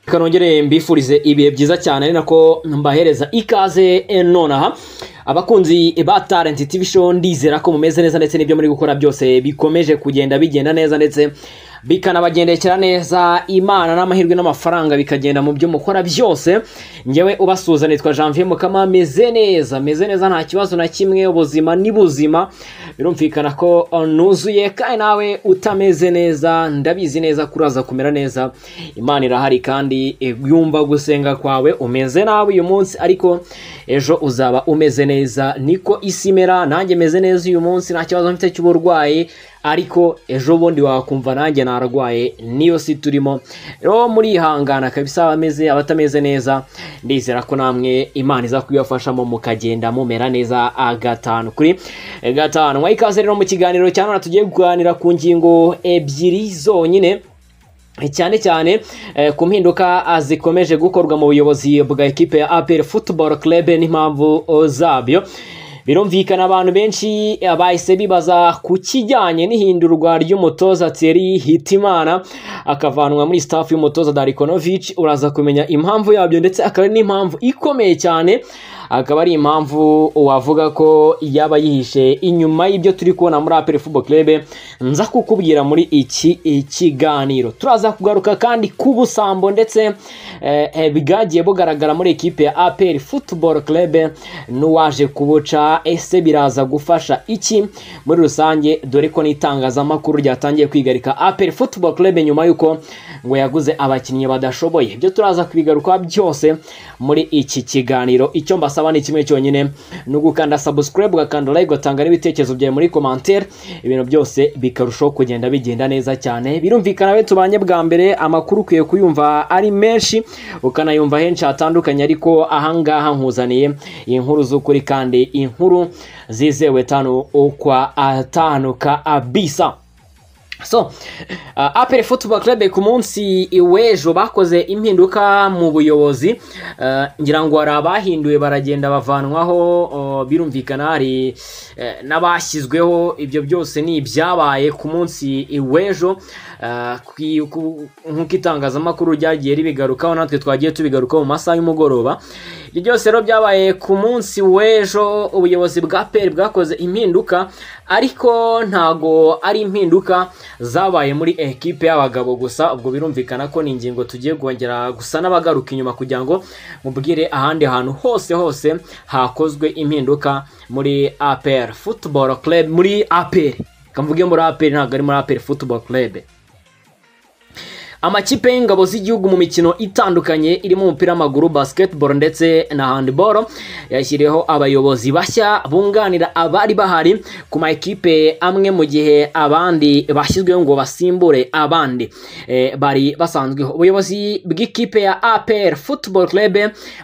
Reka nongere mbifurize ibihe byiza cyane ari nako mbahereza ikaze eh, nonaha abakunzi ba Talent TV show ndizera ko mumeze neza ndetse n'ibyo muri gukora byose bikomeje kugenda bigenda neza ndetse bikanabagendekera neza imana n'amahirwe n'amafaranga bikagenda mu byo mukora byose ngewe ubasuhuza nitwa Janvier Mukama meze neza meze neza nta kibazo na kimwe ubuzima ni buzima birumvikana ko uh, nuzuye kandi nawe utameze neza ndabizi neza kuraza kumera neza imana irahari kandi eh, yumva gusenga kwawe umeze nabi uyu munsi ariko ejo uzaba umeze neza niko isi imera nanjye meze neza uyu munsi nta kibazo mfite cy'uburwayi ariko ejo bundi wakumva nanjye narwaye niyo si turimo rero murihangana kabisa abameze abatameze neza ndizera ko namwe imana iza kubibafashamo mukagenda mumera neza ah, gatanu kuri eh, gatanu mwaha ikaze rero mu kiganiro cya none tugiye kuganira ku ngingo ebyiri zonyine cyane cyane eh, ku mpinduka ah, zikomeje gukorwa mu buyobozi bwa ekipe ya APR Football Club n'impamvu oh, zabyo birumvikana abantu benshi eh, bahise bibaza ku kijyanye n'ihindurwa ry'umutoza Thierry Hitimana akavanwa muri staff y'umutoza Darikonovic uraza kumenya impamvu yabyo ndetse akaba ari n'impamvu ikomeye cyane akaba ari impamvu wavuga ko yaba yihishe inyuma y'ibyo turi kubona muri APR Football Club nza kukubwira muri iki ikiganiro turaza kugaruka kandi ku busambo ndetse eh, eh, bwagiye bugaragara muri ekipe ya APR Football Club n'uwaje kubuca ese biraza gufasha iki muri rusange dore ko n'itangazamakuru ryatangiye kwigarika APR Football Club nyuma y'uko ngo yaguze abakinnyi badashoboye ibyo turaza kubigaruka byose muri iki kiganiro icyo mbasaba ni kimwe cyonyine ni ugukanda subscribe ugakanda like ugatanga n'ibitekerezo byawe muri commentaire ibintu byose bikarushaho kugenda bigenda neza cyane birumvikana we tubanye bwa mbere amakuru ukwiye kuyumva ari menshi ukanayumva henshi hatandukanye ariko ahangaha nkuzaniye inkuru z'ukuri kandi inkuru zizewe tano ukwa atanu ka abisa so uh, apel football club ku munsi w'ejo bakoze impinduka mu buyobozi uh, ngira ngo hari abahinduwe baragenda bavanwaho uh, birumvikana hari uh, n'abashyizweho ibyo byose ni ibyabaye ku munsi w'ejo uh, kwi- ku- nk'uko itangazamakuru ryagiye ribigarukaho natwe twagiye tubigarukaho mu masaha y'umugoroba ibyo byose rero byabaye ku munsi w'ejo ubuyobozi bwa peri bwakoze impinduka ariko ntago ari impinduka zabaye muri ekipe y'abagabo gusa ubwo birumvikana ko ni ingingo tugiye kongera gusa n'abagaruka inyuma kugira ngo mubwire ahandi hantu hose hose hakozwe impinduka muri APR Football Club muri APR kamvuge muri APR ntabwo ari muri APR Football Club amakipe y'ingabo z'igihugu mu mikino itandukanye irimo umupira w'amaguru basketball ndetse na handball yashyiriyeho abayobozi bashya bunganira abari bahari ku ma ekipe amwe mu gihe abandi bashyizweho ngo basimbure abandi eh, bari basanzweho ubuyobozi bw'ikipe ya APR Football Club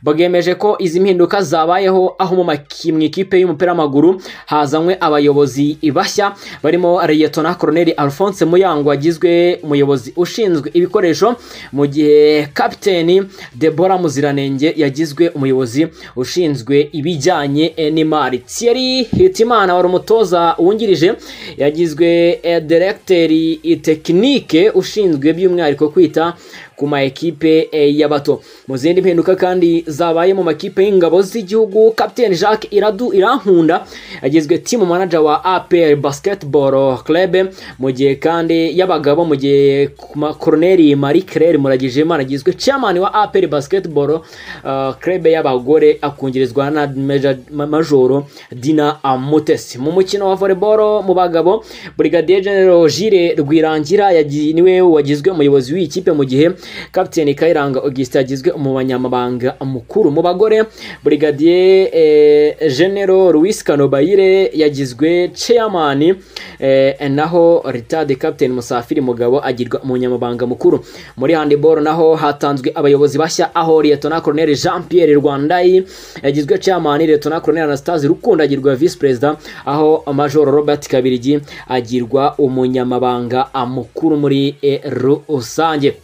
bwemeje ko izi mpinduka zabayeho aho mu maki- mu ikipe y'umupira w'amaguru hazanywe abayobozi bashya barimo Liyetona Colonel Alphonse Muyango wagizwe umuyobozi ushinzwe ibikoresho mu gihe kapiteni Deborah Muziranenge yagizwe umuyobozi ushinzwe ibijyanye eh, n'imari Thierry Hitimana wari umutoza wungirije yagizwe eh, directeri tekinike ushinzwe by'umwihariko kwita ku ma ekipe eh, y'abato mu zindi mpinduka kandi zabaye mu makipe y'ingabo z'igihugu kapiteni Jacques Iradu Irankunda yagizwe team manager wa APR Basketball Club mu gihe kandi y'abagabo mu gihe ku ma- Colonel Marie Claire Muragijimana yagizwe chairman wa APR Basketball uh, Club y'abagore akungirizwa na Major- Ma- Majoro Dina Amutesi mu mukino wa volleyball mu bagabo Brigadier General Gilles Rwirangira yagi- niwe wagizwe umuyobozi w'iyi kipe mu gihe kapiteni Kayiranga Augustin yagizwe umunyamabanga mukuru mu bagore Brigadier eh, General Luis Kanobayire yagizwe chairman eh, naho retired Captain Musafiri Mugabo agirwa umunyamabanga mukuru muri handball naho hatanzwe abayobozi bashya aho Lieutenant Colonel Jean Pierre Rwandayi yagizwe chairman Lieutenant Colonel Anastase Rukundo agirwa vice president aho Major Robert Kabirigi agirwa umunyamabanga mukuru muri eh, rusange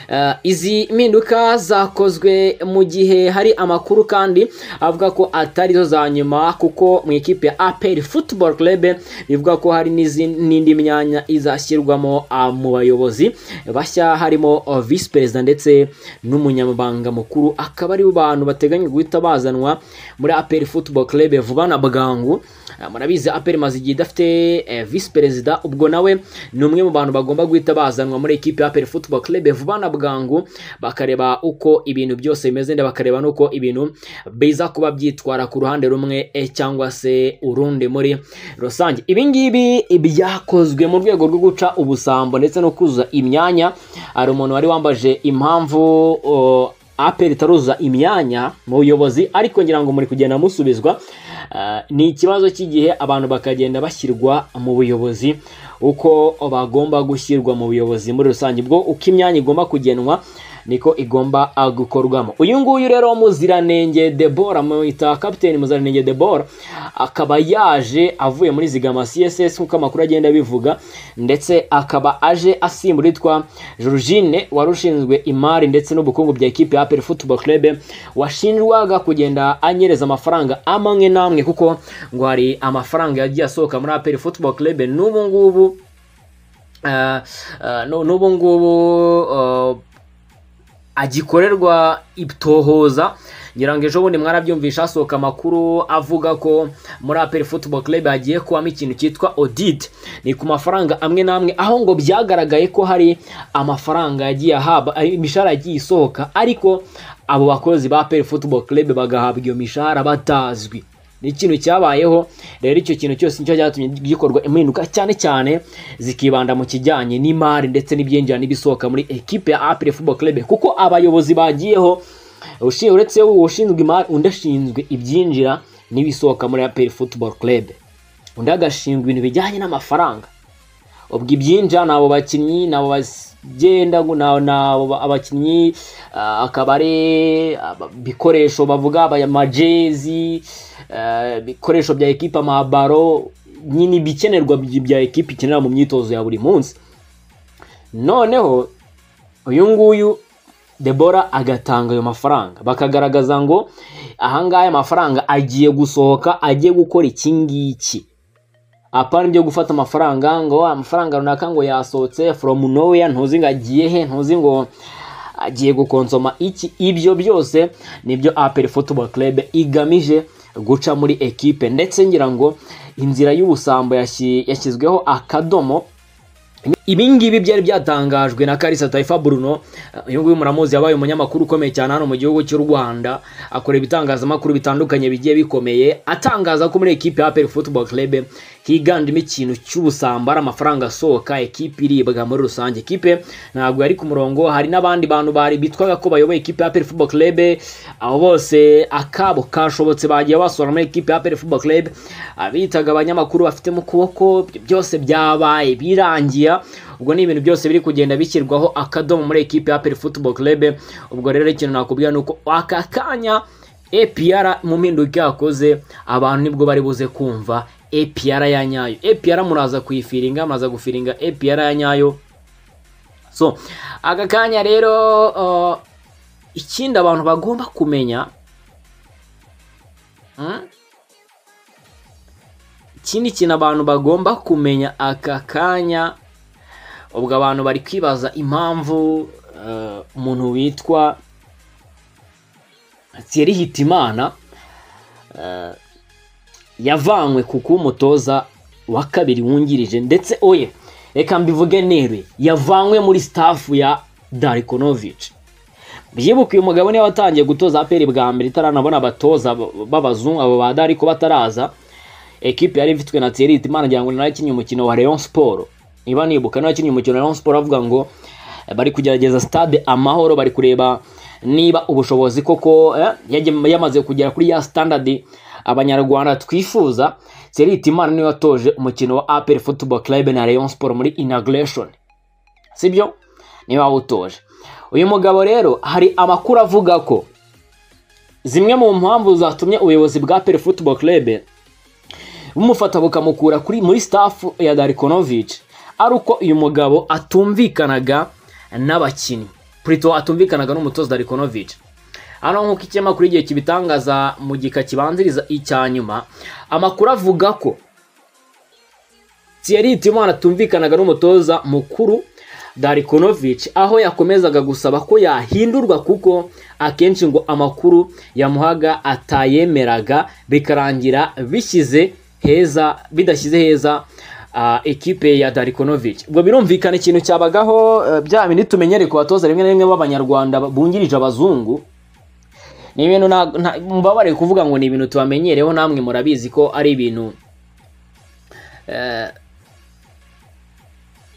Eh, izi mpinduka zakozwe mu gihe hari amakuru kandi avuga ko atari zo za nyuma kuko mu ikipe ya APR Football Club bivuga ko hari n'izin- n'indi myanya izashyirwamo ah, mu bayobozi bashya harimo oh, visi perezida ndetse n'umunyamabanga mukuru akaba ari bo bantu bateganya guhita bazanwa muri APR Football Club vuba na bwangu Ah, murabizi APR imaze igihe idafite eh, visi perezida ubwo nawe ni umwe mu bantu bagomba guhita bazanwa muri ekipe ya APR Football Club vuba na bwangu bakareba uko ibintu byose bimeze ndetse bakareba n'uko ibintu biza kuba byitwara ku ruhande rumwe eh, cyangwa se urundi muri rusange ibi ngibi byakozwe mu rwego rwo guca ubusambo ndetse no kuzuza imyanya hari umuntu wari wambaje impamvu o, APR itaruzuza imyanya mu buyobozi ariko ngira ngo muri kugenda musubizwa Ah, ni ikibazo cy'igihe abantu bakagenda bashyirwa mu buyobozi uko bagomba gushyirwa mu buyobozi muri rusange ubwo uko imyanya igomba kugenwa niko igomba ah, gukorwamo uyu nguyu rero muziranenge debora mwita kapiteni muziranenge debora akaba yaje avuye muri zigama css nk'uko amakuru agenda abivuga ndetse akaba aje asimbura witwa jorujine wari ushinzwe imari ndetse n'ubukungu bya ekipe ya apel football club washinjwaga kugenda anyereza amafaranga amwe n'amwe kuko ngo hari amafaranga yagiye asohoka muri apel football club n'ubu ngubu eh, eh, n'u- n'ubu ngubu eh, agikorerwa itohoza ngira ngo ejo bundi mwarabyumvisha hasohoka amakuru avuga ko muri apel football club hagiye kubamo ikintu cyitwa audit ni ku mafaranga amwe n'amwe aho ngo byagaragaye ko hari amafaranga yagiye ahabwa ari- imishahara yagiye isohoka ariko abo bakozi ba apel football club bagahabwa iyo mishahara batazwi ni ikintu cyabayeho rero icyo kintu cyose nicyo cyatumye gikorwa impinduka cyane cyane zikibanda mu kijyanye n'imari ndetse n'ibyinjira n'ibisohoka muri ekipe ya apre football club kuko abayobozi bagiyeho ushi- uretse ushinzwe imari undi ashinzwe ibyinjira n'ibisohoka muri apre football club undi agashinzwe ibintu bijyanye n'amafaranga ubwo ibyinjira ni abo bakinnyi ni abo bagenda ni abo- ni abo ba- abakinnyi ah, akaba ari aba- ibikoresho bavuga aba- amajezi eh, ibikoresho bya ekipa amabaro nyine ibikenerwa by- bya ekipa ikenera mu myitozo ya buri munsi noneho uyu nguyu debora agatanga ayo mafaranga bakagaragaza ngo ahangaha aya mafaranga agiye gusohoka agiye gukora iki ngiki apana byo gufata amafaranga ngo amafaranga runaka ngo yasohotse from nowhere ntuzi ngo agiye he ntuzi ngo agiye gukonsoma iki ibyo byose nibyo apel football club igamije guca muri ekipe ndetse ngira ngo inzira y'ubusambo yashyi- yashyizweho akadomo ibi ngibi byari byatangajwe na Kalisa Taifa Bruno uyu nguyu muramuzi yabaye umunyamakuru ukomeye cyane hano mu gihugu cy'u Rwanda akora ibitangazamakuru bitandukanye bigiye bikomeye atangaza ko muri ekipe ya APR Football Club higanjemo ikintu cy'ubusambo ari amafaranga asohoka ekipe iribwa muri rusange ekipe ntabwo yari ku murongo hari n'abandi bantu bari bitwaga ko bayoboye ekipe ya APR Football Club abo bose akabo kashobotse bagiye basura muri ekipe ya APR Football Club abitaga abanyamakuru bafite mu kuboko ibyo byose byabaye birangira ubwo ni ibintu byose biri kugenda bishyirwaho akadomo muri ekipe ya APR Football Club ubwo rero ikintu nakubwira ni uko aka kanya APR mu mpinduka yakoze abantu nibwo bari buze kumva APR ya nyayo APR muraza kuyifiringa muraza gufiringa APR ya nyayo so aka kanya rero uh, ikindi abantu bagomba kumenya mm, ikindi kintu abantu bagomba kumenya aka kanya ubwo abantu bari kwibaza impamvu eh, umuntu witwa Thierry Hitimana eh, yavanywe ku kuba umutoza wa kabiri wungirije ndetse oye reka mbivuge nere yavanywe muri staff ya Darikonovic byibuka uyu mugabo niwe watangiye gutoza aperi bwa mbere itaranabona abatoza b- b'abazungu abo ba Dariko bataraza ekipe yari ifitwe na Thierry Hitimana ngira ngo nawe yakinnye umukino wa Rayon Sport niba nibuka nawe yakinnye umukino wa Rayon Sport avuga ngo eh, bari kugerageza stade amahoro bari kureba niba ubushobozi koko eh, yagem- yamaze kugera kuri ya standard abanyarwanda twifuza Thierry Hitimana niwe watoje umukino wa APR Football Club na Rayon Sport muri inauguration sibyo niba utoje uyu mugabo rero hari amakuru avuga ko zimwe mu mpamvu zatumye ubuyobozi bwa APR Football Club bumufata bukamukura kuri muri staff ya Darikonovic ari uko uyu mugabo atumvikanaga n'abakinnyi Prito atumvikanaga n'umutoza Rikonovic hano nk'uko ikinyamakuru igihe kibitangaza mu gika kibanziriza icya nyuma amakuru avuga ko Thierry Timwana atumvikanaga n'umutoza mukuru Darikonovic aho yakomezaga gusaba ko yahindurwa kuko akenshi ngo amakuru yamuhaga atayemeraga bikarangira bishyize heza bidashyize heza ah, ekipe ya Darikonovic ubwo birumvikana ikintu cyabagaho eh, bya bindi tumenyere ku batoza rimwe na rimwe b'abanyarwanda bungirije abazungu ni ibintu nta- nta- mubabare kuvuga ngo ni ibintu tubamenyereho namwe murabizi ko ari ibintu eh,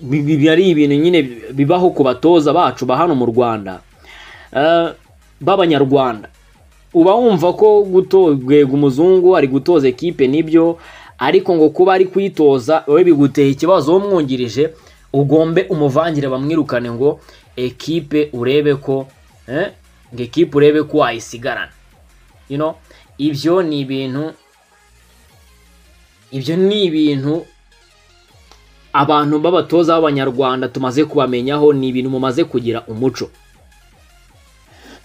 bi- bi- bi- ari ibintu nyine bibaho ku batoza bacu ba hano mu rwanda Eh, b'abanyarwanda uba wumva ko guto- gwega umuzungu ari gutoza ekipe nibyo ariko ngo kuba ari kuyitoza wowe biguteye ikibazo wowe umwungirije ugombe umuvangire bamwirukane ngo ekipe urebe ko eh, ngo ekipe urebe ko wayisigarana you know, ibyo ni ibintu ibyo ni ibintu abantu b'abatoza b'abanyarwanda tumaze kubamenyaho ni ibintu mumaze kugira umuco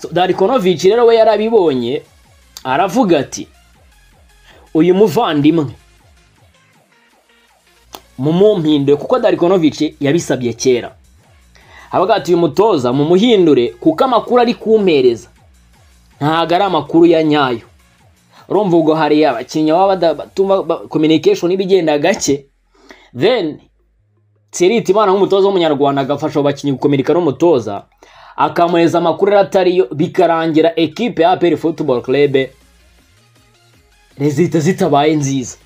So, darikonovici rero we yarabibonye aravuga ati uyu muvandimwe mumumpindure kuko darikonovici yabisabye kera habaga ati uyu mutoza mumuhindure kuko amakuru ari kumpereza ntago ari amakuru ya nyayo urumva ubwo hari abakinnyi baba badatuma ba- communication ibigenda gake then Thierry Imana nk'umutoza w'umunyarwanda agafasha abo bakinnyi gukomereka n'umutoza akamuhereza amakuru yari atariyo bikarangira ekipe ya APR Football Club rezita zitabaye nziza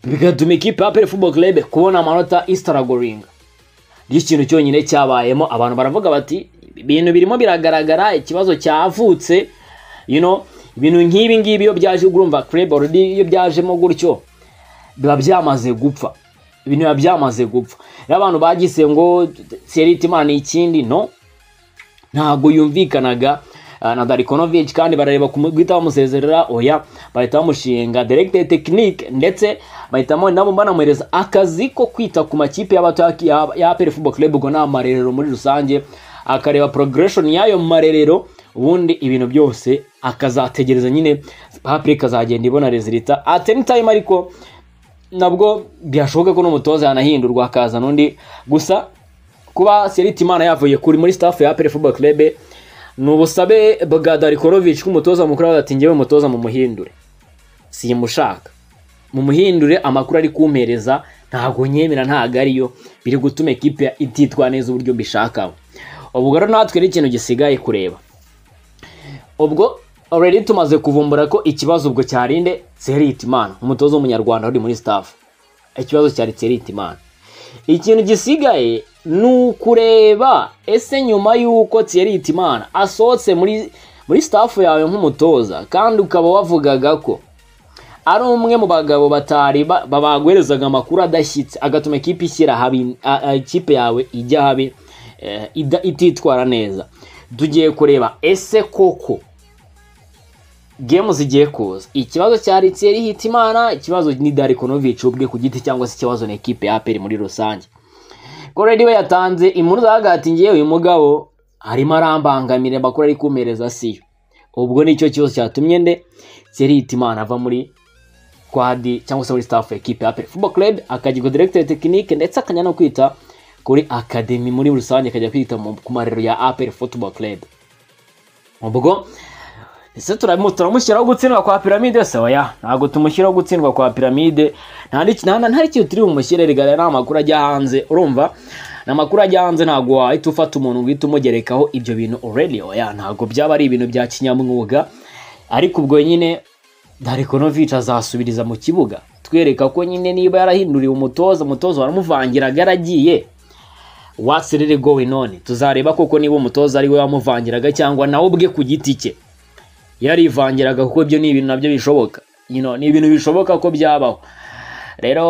bigatuma ekipe ya APR Football Club kubona amanota isitaragoringa nicyo kintu cyonyine cyabayemo abantu baravuga bati ibintu birimo biragaragara ikibazo cyavutse you know ibintu nk'ibi ngibi iyo byaje urumva club already iyo byajemo gutyo biba byamaze gupfa ibintu biba byamaze gupfa rero abantu bagize ngo Thierry Timana ni ikindi no ntabwo yumvikanaga ah, na Darikonovic kandi barareba kumu- guhita bamusezerera oya bahita bamushinga directeur technique ndetse bahitamo nabo banamuhereza akazi ko kwita ku makipe y'abato ya- ya- ya APR Football Club ubwo n'amarerero marerero muri rusange akareba progression y'ayo marerero ubundi ibintu byose akazategereza nyine APR ikazagenda ibona resulta at any time ariko nabwo byashoboka ko n'umutoza yanahindurwa hakaza n'undi gusa kuba Selitimana yavuye kuri muri staff ya APR Football Club ni ubusabe bwa Darikonovic k'umutoza mukuru avuga ati njyewe umutoza mumuhindure simushaka mumuhindure amakuru ari kumpereza ntabwo nyemera ntabwo ariyo biri gutuma ekipe ya- ititwa neza uburyo mbishakaho ubwo rero natwe ni ikintu gisigaye kureba ubwo already tumaze kuvumbura ko ikibazo ubwo cyarinde Selitimana umutoza w'umunyarwanda uri muri staff ikibazo cyari Selitimana ikintu gisigaye ni ukureba ese nyuma y'uko Thierry Itimana asohotse muri muri staff yawe nk'umutoza kandi ukaba wavugaga ko ari umwe mu bagabo batari ba- ba- baguherezaga amakuru adashyitse agatuma ikipe ishyira habi a- a- ikipe yawe ijya habi eh, ida- ititwara neza tugiye kureba ese koko gemu zigiye kuza ikibazo cya Ritseri Hitimana ikibazo ni Darikonovic ubwe ku giti cyangwa se ikibazo na ekipe ya APR muri rusange ko redi we yatanze impundu zagati ngewe uyu mugabo arimo arambangamira amakuru ari kumpereza siyo ubwo nicyo kibazo cyatumye nde Thierry Hitimana ava muri kwadi cyangwa se muri staff ya ekipe ya APR Football Club akajya ku director technique ndetse akajya no kwita kuri academy muri rusange akajya kwita mu- ku marero ya APR Football Club ubwo ese turamu- turamushyiraho gutsindwa kwa piramide se oya ntabwo tumushyiraho gutsindwa kwa piramide nta n'iki- nta- nta n'ikintu turi bumushyire rigara ni amakuru ajya hanze urumva ni amakuru ajya hanze ntabwo wahita ufata umuntu ngo uhite umugerekaho ibyo bintu already oya ntabwo byaba ari ibintu bya kinyamwuga ariko ubwo nyine Darikonovic azasubiriza mu kibuga twereka ko nyine niba yarahinduriwe umutoza umutoza waramuvangiraga yaragiye what's really going on tuzareba koko niba umutoza ari we wamuvangiraga cyangwa nawe ubwe ku giti cye yarivangiraga kuko ibyo ni ibintu nabyo bishoboka you know, ni ibintu bishoboka ko byabaho rero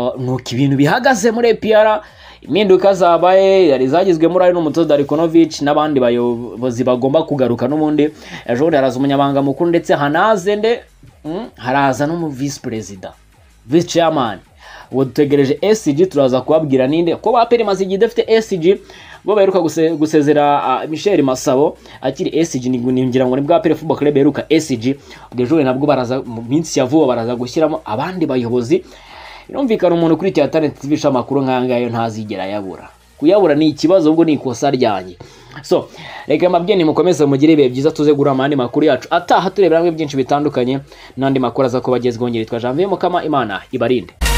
uh, nuko ibintu bihagaze muri APR impinduka zabaye yari zagizwemo urari n'umutoza Darikonovic n'abandi bayobozi bagomba kugaruka n'ubundi ejo bundi haraza umunyamabanga mukuru ndetse hanaze nde mm, haraza n'umu vice perezida vice chairman ubu dutegereje SG turaza kubabwira ninde ko APR imaze igihe idafite SG bo baheruka guse- gusezera ah, Michel Masabo akiri SG ni- ni- ngira ngo ni bwa Pele Football Club baheruka SG ubwo ejo nabwo baraza mu minsi ya vuba baraza gushyiramo abandi bayobozi birumvikana umuntu kuri Tier Talent TV ishaka amakuru nk'aya ngaya ntazigera yabura kuyabura ni ikibazo ubwo ni ikosa ryanjye so reka mabye mukomeze mugire ibihe byiza tuze guhura mu yandi makuru yacu ataha turebera hamwe byinshi bitandukanye n'andi makuru aza kuba agezweho ngeritwa Janvier Mukama Imana ibarinde